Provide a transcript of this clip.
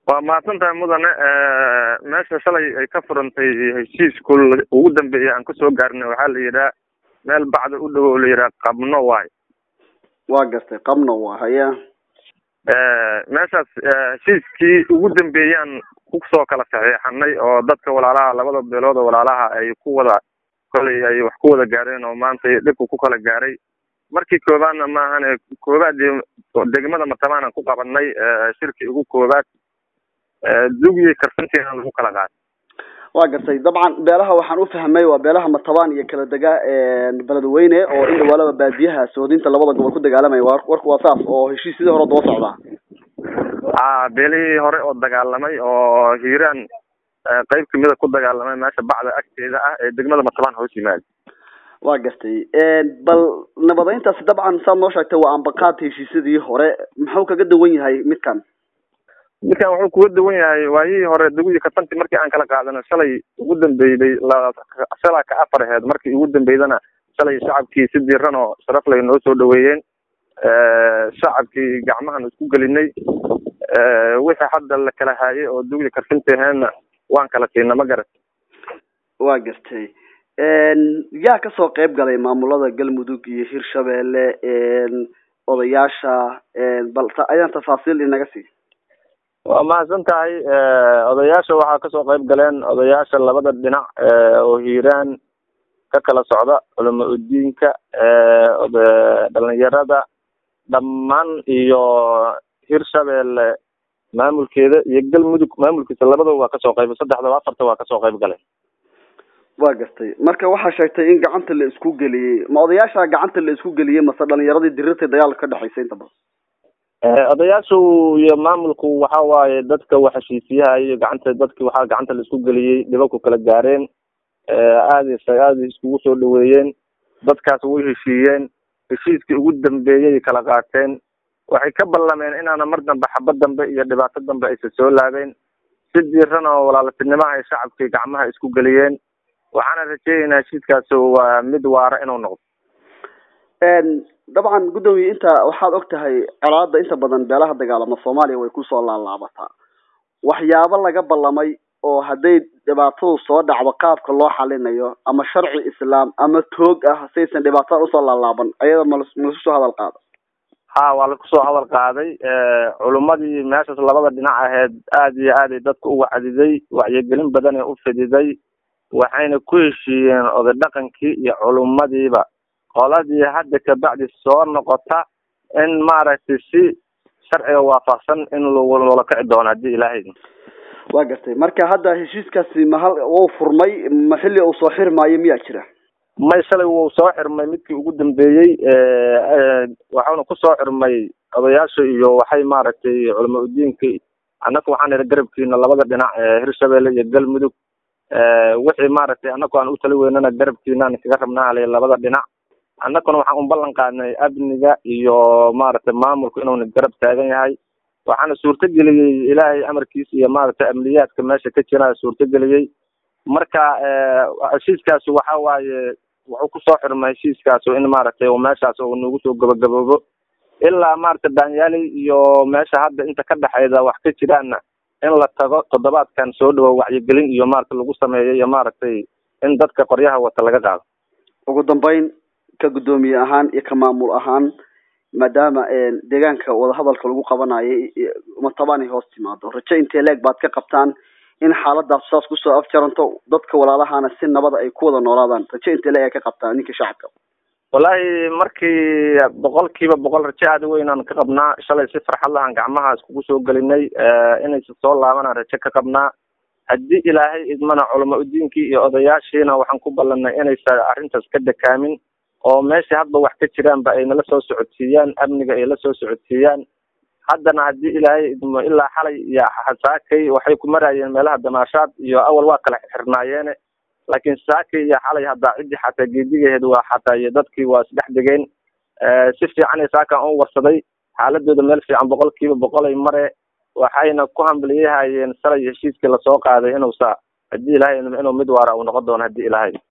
waa mahadsan tahay mudane meesha shalay ay ka furantay heshiisku ugu dambeeyay aan kasoo gaarnay waxaa la yidhaha meel bacda u dhow oo la yidhaha qabno waay waa gartay qabno waa haya meeshaas heshiiskii ugu dambeeyaan kusoo kala saxiixanay oo dadka walaalaha labada beelood oo walaalaha ay ku wada kolay ay wax ku wada gaareen oo maanta dhibku ku kala gaaray markii koobaadna maahane koobaadii degmada matabaanan ku qabanay shirkii ugu koobaad dugii karsantiina lagu kala qaaday waa gartay dabcan beelaha waxaan ufahmay waa beelaha matabaan iyo kala dega beledweyne oo in dhawaalaba baadiyaha soodinta labada gobol ku dagaalamaya warku waa saas oo heshiisyadii hore daba socdaa a beelihii hore oo dagaalamay oo hiiraan qeyb kamida ku dagaalamay meesha bacda agteeda ah ee degmada matabaan hoos yimaada waa gartay bal nabadeyntaasi dabcan saad noo sheegtay waa ambaqaad heshiisyadii hore muxuu kaga duwan yahay midkan midkan wuxuu kuga duwan yahay waayihii hore dugii katanti markii aan kala qaadano shalay ugu dambeeyday shalaa ka afar aheed markii ugu dambeydana shalay shacabkii si diiran oo sharaf lay noo soo dhaweeyeen shacabkii gacmahan isku gelinay wixii hadda la kala haayay oo dugii karfinta aheedna waan kala siina ma garat waa gartay yaa kasoo qeyb galay maamulada galmudug iyo hirshabeelle odayaasha bal ayaan tafaasiil inaga sii waa mahadsan tahay odayaasha waxaa kasoo qeyb galeen odayaasha labada dhinac oo hiiraan ka kala socda culamo udiinka dhalinyarada dhammaan iyo hirshabeelle maamulkeeda iyo galmudug maamulkiisa labadaba waa kasoo qeyb saddexdaba afarta waa kasoo qeyb galeen waa gartay marka waxaa sheegtay in gacanta la isku geliyey ma odayaasha gacanta la isku geliyey mase dhalinyaradii dirirtay dagaalka ka dhexaysay inta badan odayaashu iyo maamulku waxa waaye dadka wax heshiisiyaha iyo gacanta dadki waxaa gacanta la isku geliyey dhibabku kala gaareen aada aada iskugu soo dhaweeyeen dadkaas way heshiiyeen heshiiskii ugu dambeeyay kala qaateen waxay ka ballameen inaana mar dambe xabad dambe iyo dhibaato dambe aysa soo laabeen si diiran oo walaaltinimo ay shacabkii gacmaha isku geliyeen waxaana rajeynaynaa heshiiskaas waa mid waara inuu noqdo dabcan guddoomiye inta waxaad og tahay colaada inta badan beelaha dagaalama soomaaliya way kusoo laalaabataa waxyaabo laga ballamay oo hadday dhibaatadu soo dhacdo qaabka loo xalinayo ama sharci islaam ama toog ah saysan dhibaatada usoo laalaaban ayada mal malasu soo hadal qaada ha waa lakusoo hadal qaaday culummadii meeshaas labada dhinac aheyd aada iyo aaday dadka u wacdiday wacyigelin badanay u fididay waxayna ku heshiiyeen oday dhaqankii iyo culummadiiba qoladii hadda kabacdi soo noqota in maaragtay si sharciga waafaqsan in loola kici doono haddii ilaahay waa gartay marka hadda heshiiskaasi mahal wuu furmay ma xilli uu soo xirmaayo miyaa jira may shalay wuu soo xirmay midkii ugu dambeeyey waxauna kusoo xirmay odayaasha iyo waxay maaragtay culamo udiinka annaga waxaan ihi garabkiina labada dhinac hirshabeelle iyo galmudug wixii maaragtay annagu aan u tali weynana garabkiinaan kaga rabnaa ale labada dhinac annaguna waxaan u ballan qaadnay amniga iyo maaragtay maamulku inuuna garab taagan yahay waxaana suurtageliyey ilaahay amarkiisa iyo maaragtay amniyaadka meesha ka jira suurtageliyey marka heshiiskaasi waxa waaye wuxuu kusoo xirmay heshiiskaas in maaragtay meeshaas uu nagu soo gabagaboobo ilaa maaragtay daanyaali iyo meesha hadda inta ka dhexeyda wax ka jiraanna in la tago toddobaadkan soo dhawo wacyigelin iyo maaragtay lagu sameeyo iyo maaragtay in dadka qoryaha wata laga qaado ugu dambeyn ka guddoomiye ahaan iyo ka maamul ahaan maadaama deegaanka wadahadalka lagu qabanayo matabaan ay hoos timaado rajo intee leeg baad ka qabtaan in xaaladaas saas kusoo afjaranto dadka walaalahana si nabada ay ku wada noolaadaan rajo intee leeg ay ka qabtaan ninka shacabka wallaahi markii boqol kiiba boqol rajo aada weynaan ka qabnaa shalay si farxad lahaan gacmaha iskugu soo gelinay inaysa soo laabanaan rajo ka qabnaa haddii ilaahay idmana culamo udiinkii iyo odayaashiina waxaan ku ballanay inaysa arrintaas ka dekaamin oo meesha hadba wax ka jiraanba ay nala soo socodsiiyaan amniga ay la soo socodsiiyaan haddana haddii ilaahay idmo ilaa xalay iyo saakay waxay ku maraayeen meelaha damaashaad iyo awal waa kala xirnaayeene laakiin saakay iyo xalay haddaa ciddii xataa geedigaheed waa xataa iyo dadkii waa isdhex degeen si fiican ay saakan u warsaday xaaladooda meel fiican boqol kiiba boqol ay mare waxayna ku hambaliyahayeen salay heshiiskii lasoo qaaday inuusa haddii ilaahay inuu mid waara uu noqon doono haddii ilaahay